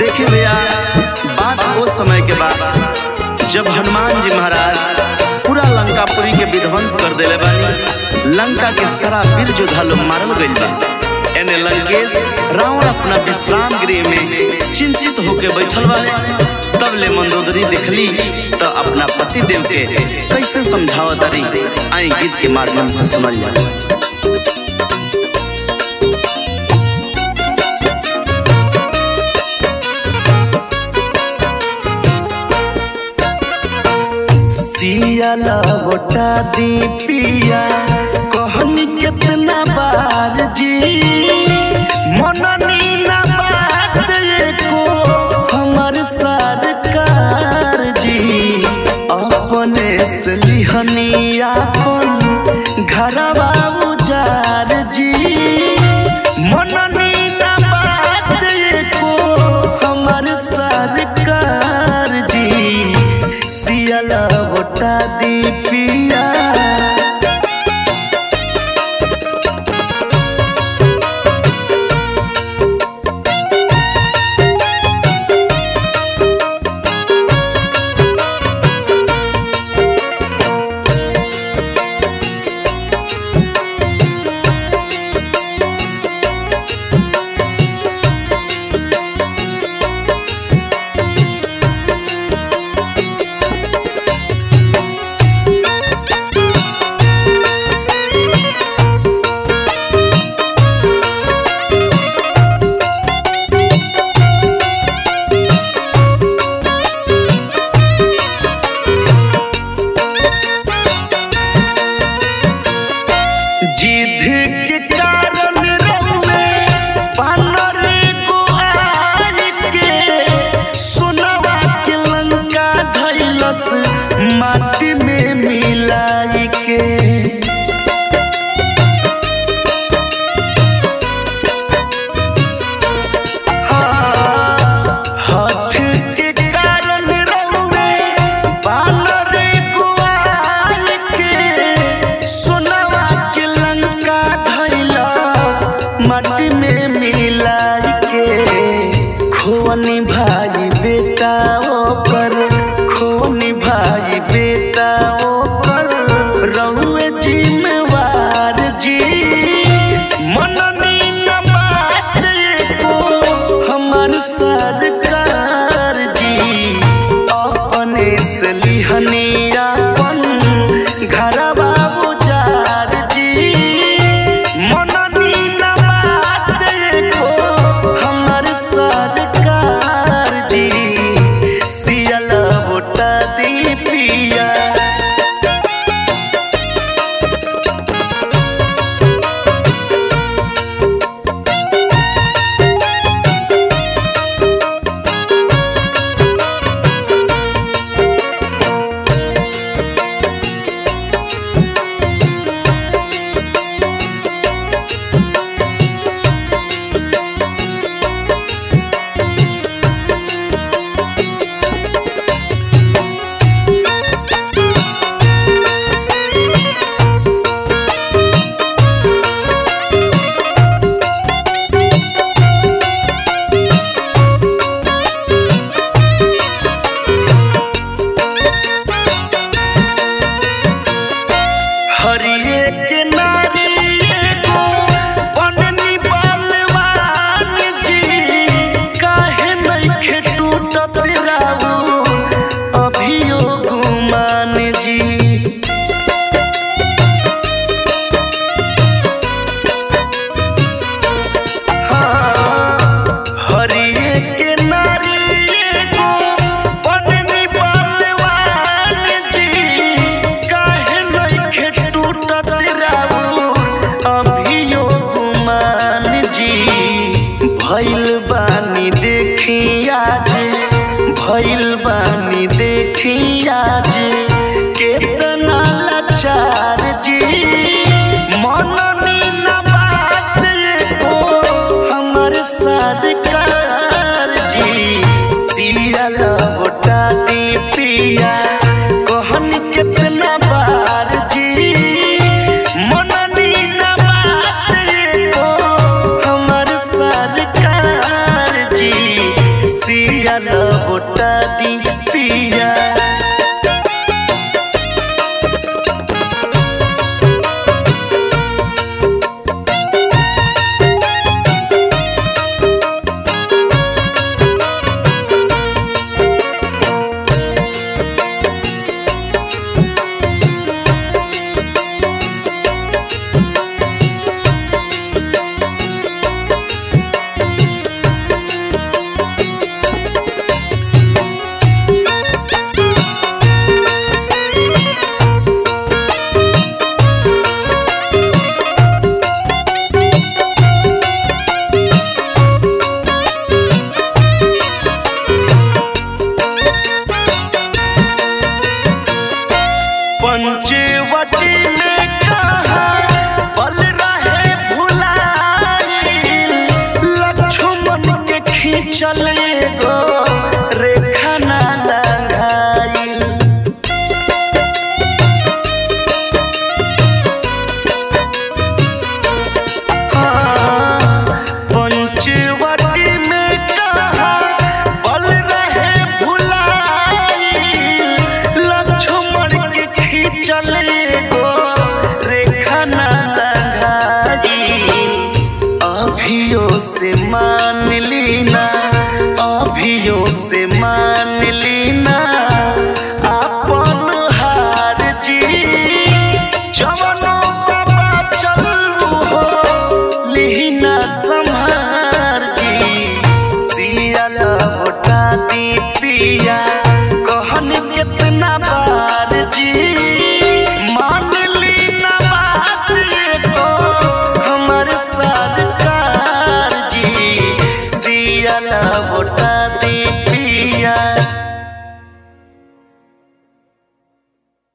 देखिए भैया बात वो समय के बाद जब हनुमान जी महाराज पूरा लंकापुरी के विध्वंस कर देले बानी लंका के सारा वीर योद्धा लोग मारल गइल बा एने लंकेश रावण अपना विश्राम गृह में चिंतित होके बैठल बा तब ले मंदोदरी देखली तो अपना पति देव के कैसे समझावत तारी आई गीत के माध्यम से सुनल जाए सिया लौटा दी पिया कहनी कितना बार जी मननी ना बात को हमर सरकार जी अपने से लिहनी अपन घरवा उजार जी मननी ना बात को हमर सरकार जी सियल होटा दी पिया जिद के कारण रउए पानर को आय के सोनवा के लंका धैलस माटी में मिलाई के हठ के कारण रउए बानर को आय के सोनवा के लंका धैलस माटी में मिलाई के खोनी भाई बेटा ओकर खोनी भाई बेटा ओकर रहुए जिम्मेवार जी मननी न बात को हमर सरकार जी अपने से लिहनी अपन घरवा उजार जी मननी न बात को हमर सरकार जी सियल बोटा दी पिया हरिये के नारी एगो बननी बलवान जी काहे नइखे टूटत राऊ अभियो गुमान जी हरिये के नारी एगो बननी बलवान जी काहे नइखे टूटत राऊ अभियो गुमान जी भइल बानी देखी आज भइल बानी देखी आज केतना लाचार जी मननी न बात को हमर सरकार जी सियल बोटा दी पिया कहन कितना बार जी मननी न बात को हमर सरकार जी अभियो से मान लीना अभियो से मान लीना अपन हार जी जवनो बाबा चलू हो लीना संहार जी सियल होटा दी पिया कहन कितना बार जी मान लीना बात को हमर सरकार जी सियल होटा